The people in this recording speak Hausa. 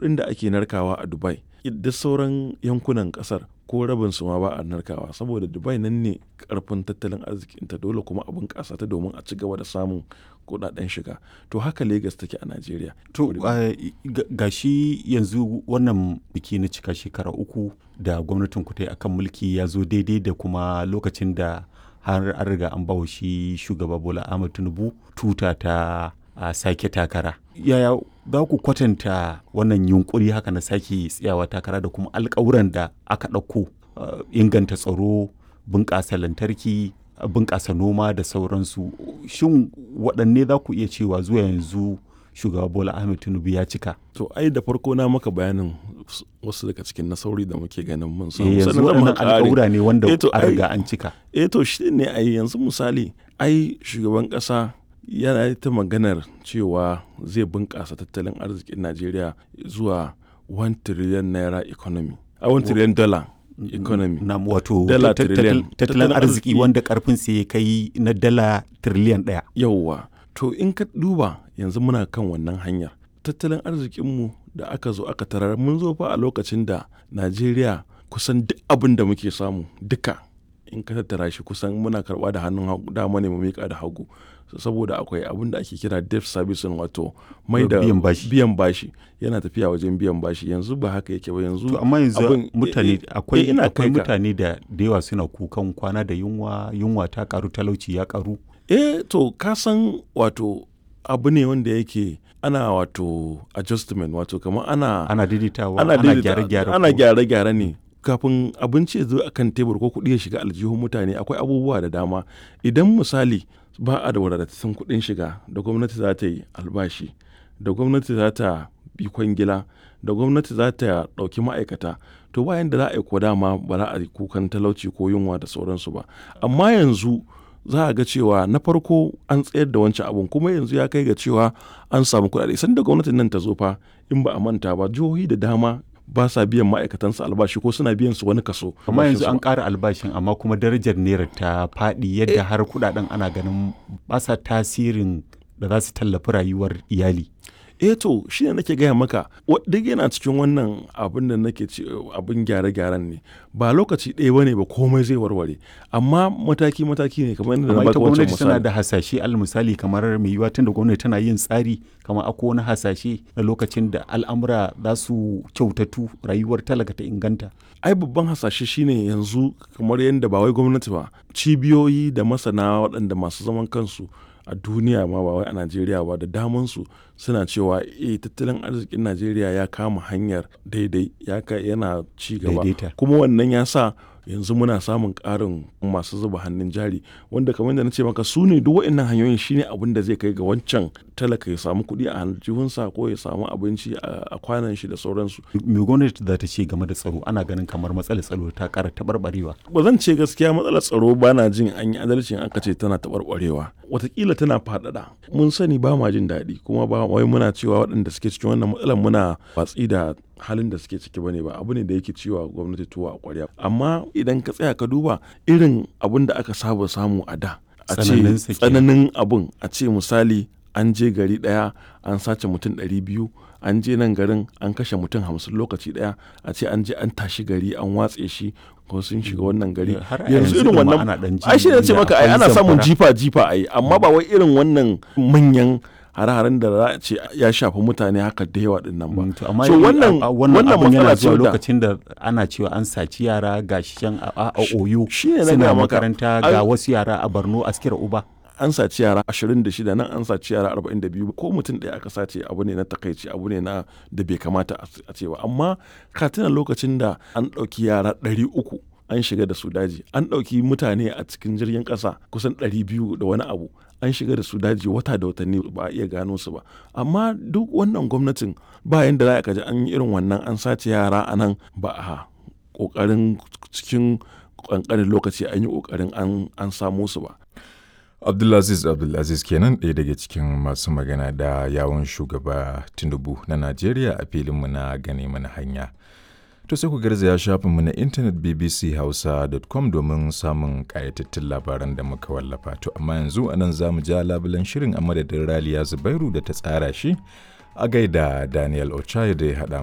kuɗin da ake narkawa a dubai da sauran yankunan ƙasar ko rabin su ma ba a narkawa saboda dubai nan ne karfin tattalin arzikinta dole kuma a bunƙasa ta domin a ci gaba da samun kuɗaɗen shiga to haka lagos take a najeriya to ga shi yanzu wannan biki na cika shekara uku da gwamnatin ku ta yi akan mulki ya zo daidai da kuma lokacin da har an riga an bawa shi shugaba bola ahmad tinubu tuta ta a sake takara yaya za ku kwatanta wannan yunkuri haka na sake tsayawa takara da kuma alkawuran da aka ɗauko inganta tsaro bunƙasa lantarki bunƙasa noma da sauransu shin waɗanne za ku iya cewa zuwa yanzu shugaba bola ahmed tinubu ya cika to ai da farko na maka bayanin wasu daga cikin nasarori da muke ganin mun samu yanzu waɗannan alƙawura ne wanda a riga an cika eh to shi ne ai yanzu misali ai shugaban ƙasa yana ta maganar cewa zai bunƙasa tattalin arzikin najeriya zuwa 1 trillion naira economy a 1 trillion dollar economy na wato tattalin arziki wanda karfin sai ya kai na dala trillion daya yauwa to in ka duba yanzu muna kan wannan hanyar tattalin arzikinmu da aka zo aka tarar mun zo fa a lokacin da najeriya kusan duk abin da muke samu duka in ka tattara shi kusan muna karba da hannun dama ne mu miƙa da hagu saboda akwai abin da ake kira debt servicing wato mai da biyan bashi yana tafiya wajen biyan bashi yanzu ba haka yake ba yanzu to amma yanzu mutane akwai akwai mutane da da yawa suna kukan kwana da yunwa yunwa ta karu talauci ya karu eh to ka san wato abu ne wanda yake ana wato adjustment wato kamar ana ana daidaitawa ana gyare-gyare ana gyare-gyare ne kafin abinci ya zo a kan tebur ko kuɗi ya shiga aljihun mutane akwai abubuwa da dama idan misali ba a da wadatattun kuɗin shiga da gwamnati za ta yi albashi da gwamnati za ta bi kwangila da gwamnati za ta ɗauki ma'aikata to bayan da za a yi ko dama ba za a yi kukan talauci ko yunwa da sauransu ba amma yanzu za a ga cewa na farko an tsayar da wancan abun kuma yanzu ya kai ga cewa an samu kuɗaɗe sanda gwamnatin nan ta zo fa in ba a manta ba jihohi da dama ba sa biyan ma'aikatansu albashi ko suna biyan su wani kaso. amma yanzu an ƙara albashin amma kuma darajar naira ta faɗi yadda har kuɗaɗen ana ganin ba sa tasirin da za su tallafi rayuwar iyali. eh to shi ne nake gaya maka duk yana cikin wannan abin da nake ci abin gyare-gyaren ne ba lokaci ɗaya ba ne ba komai zai warware amma mataki-mataki ne kamar yadda na baka wancan misali tana da hasashe al misali kamar mai yiwuwa tunda gwamnati tana yin tsari kamar akwai wani hasashe na lokacin da al'amura za su kyautatu rayuwar talaka ta inganta ai babban hasashe shine yanzu kamar yadda ba wai gwamnati ba cibiyoyi da masana waɗanda masu zaman kansu a duniya ma ba wai a najeriya ba da damansu suna cewa e tattalin arzikin najeriya ya kama hanyar daidai ya yana ci gaba kuma wannan ya sa yanzu muna samun ƙarin masu zuba hannun jari wanda kamar da na ce maka su ne duk waɗannan hanyoyin shine abin da zai kai ga wancan talaka ya samu kuɗi a aljihunsa ko ya samu abinci a kwanan shi da sauransu. me gwamnati za ta ce game da tsaro ana ganin kamar matsalar tsaro ta ƙara taɓarɓarewa. ba zan ce gaskiya matsalar tsaro ba na jin an yi adalcin aka ce tana taɓarɓarewa watakila tana faɗaɗa mun sani ba ma jin daɗi kuma ba wai muna cewa waɗanda suke cikin wannan matsalar muna watsi da halin da suke ciki bane ba abu ne da yake ciwa gwamnati tuwa a kwarya amma idan ka tsaya ka duba irin abin da aka saba samu a da a ce tsananin abun a ce misali an je gari daya an sace mutum ɗari biyu an je nan garin an kashe mutum hamsin lokaci daya a ce an je an tashi gari an watse shi ko sun shiga wannan gari yanzu irin wannan ai shi ne ce maka ai ana samun jifa jifa ai amma ba wai irin wannan manyan hare-haren da za a ce ya shafi mutane haka da yawa din nan ba. amma so wannan wannan matsala ce lokacin da ana cewa an saci yara ga shan a oyo suna makaranta ga wasu yara a Borno askira uba. an saci yara 26 nan an saci yara 42 ko mutum ɗaya aka sace abu ne na takaici abu ne na da bai kamata a ce ba amma ka tuna lokacin da an ɗauki yara 300 an shiga da su daji an ɗauki mutane a cikin jirgin ƙasa kusan 200 da wani abu an shiga da su daji wata da watanni ba a iya gano su ba amma duk wannan gwamnatin ba yanda za a kaji an yi irin wannan an sace yara a nan ba a ƙoƙarin cikin ƙanƙanin lokaci an yi ƙoƙarin an samo su ba Abdulaziz Abdulaziz kenan ɗaya daga cikin masu magana da yawon shugaba Tinubu na Najeriya a filinmu na gane mana hanya. To sai ku garzaya shafinmu na intanet bbchausa.com domin samun ƙayatattun labaran da muka wallafa. To amma yanzu a nan za mu ja labulan shirin a madadin Raliya Zubairu da ta tsara shi a gaida Daniel Ochaye da ya haɗa